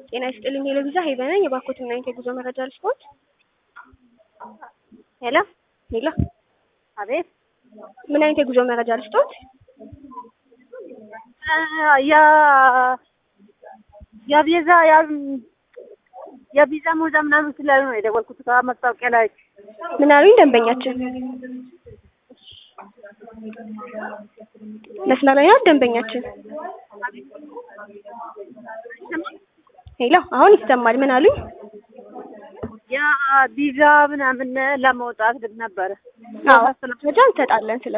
ጤና ይስጥልኝ የለቪዛ ሄቨን ነኝ። የባኮትና የጉዞ መረጃ ልስፖርት ሄሎ ሌላ አቤት ምን አይነት የጉዞ መረጃ ልስጦት? ያ የቪዛ የቪዛ ሞዛ ምናምን ስላሉ ነው የደወልኩት። ከማስታወቂያ ላይ ምን አሉኝ ደንበኛችን? መስመር ላይ ናት ደንበኛችን። ሄሎ አሁን ይሰማል። ምን አሉኝ? ያ ቪዛ ምናምን ለመውጣት ነበረ። አዎ መረጃ እንሰጣለን ስለ